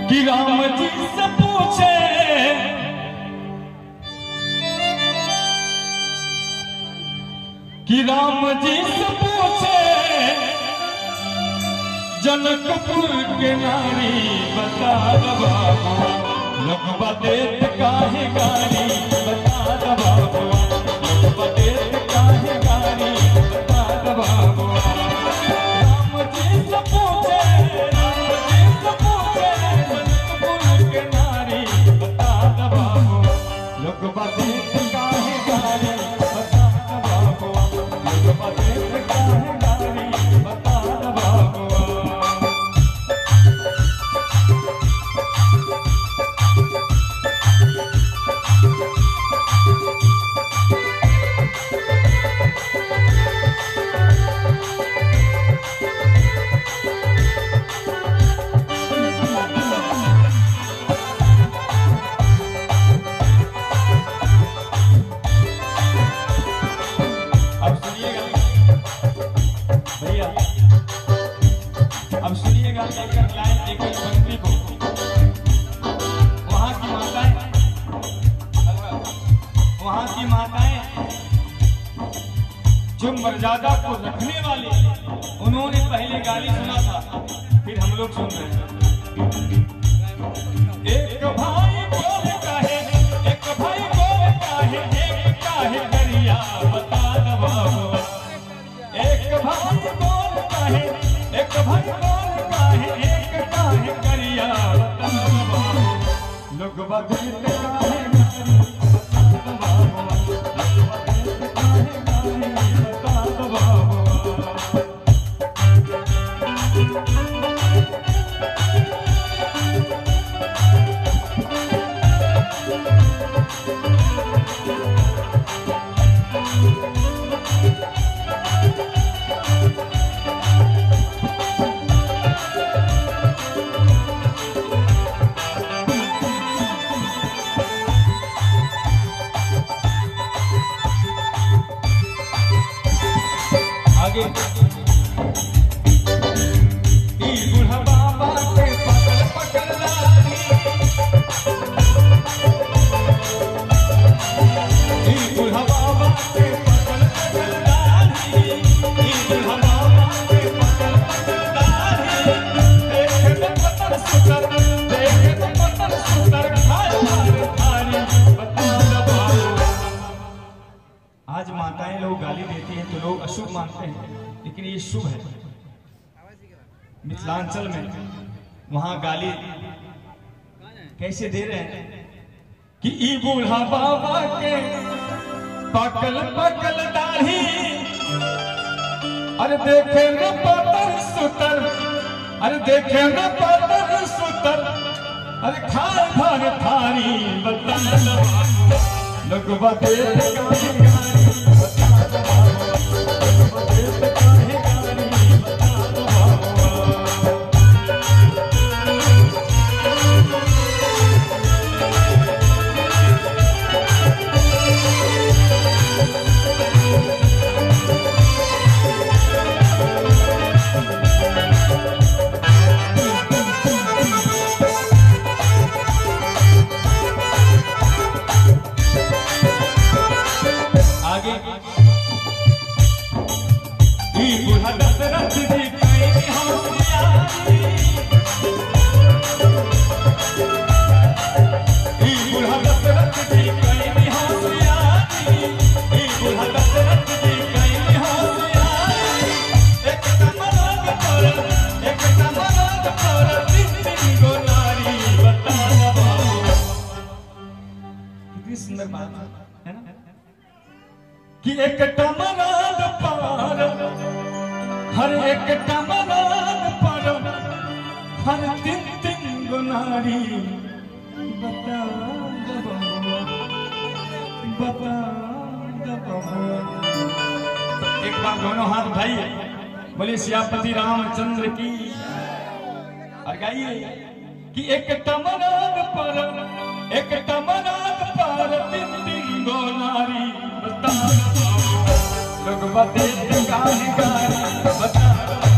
कि राम जी से पूछे कि राम जी से पूछे जनकपुर के नारी बता द बाबू लगवा देत काहे गारी बता द बाबू लगवा देत काहे गारी बता द बाबू राम जी से पूछे राम जी से पूछे जनकपुर के नारी बता द बाबू लगवा देत काहे गारी बता द बाबू लगवा देत काहे गारी बता द बाबू अब सुनिएगा भैया अब सुनिएगा एक एक लाइन एक एक पंक्ति को वहां की माताएं वहां की माताएं जो मर्यादा को रखने वाली उन्होंने पहले गाली सुना था फिर हम लोग सुन रहे हैं एक भाई बोल काहे एक भाई बोल काहे एक काहे करिया बता द बाबू एक भाई बोल काहे एक भाई बोल काहे एक काहे करिया बता द बाबू लोग बदलते काहे गारी, बता द बाबू लोग बदलते काहे गारी, बता द बाबू आगे ई बूढ़ा बाबा के पकड़ पकड़ लाली ई बूढ़ा बाबा के पकड़ पकड़ लाली ई बूढ़ा बाबा के पकड़ पकड़ लाली देखे तो पत्थर सुतर देखे तो पत्थर सुतर खाए मार थारी बता द बाबू आज माताएं लोग गाली देती हैं तो लोग अशुभ मानते हैं लेकिन ये शुभ है मिथिलांचल में वहां गाली कैसे दे रहे हैं कि ई बूढ़ा बाबा के पकल पकल दाढ़ी अरे देखे न पतर सुतर अरे देखे न पतर सुतर अरे खाए भर थारी बता द बाबू लगवा दे काहे गारी बता द बाबू लगवा दे काहे गारी बता द बाबू आगे ई बूढ़ा दशरथ जी कई होशियारी ई बूढ़ा दशरथ जी कई होशियारी ई बूढ़ा दशरथ जी कई होशियारी एक कमलाग पर एक कमलाग पर तीन तीन गो नारी बता द बाबू कितनी सुंदर बात है ना कि एक टमराद पार हर एक टमराद पर हर तीन तीन गुनारी बता द बबुआ, बता द बबुआ। एक बार दोनों हाथ उठाइए बोले सियापति रामचंद्र की और गाइए कि एक टमराद पर एक टमराद पर तीन तीन गो नारी बता लोग बते काहे गारी बता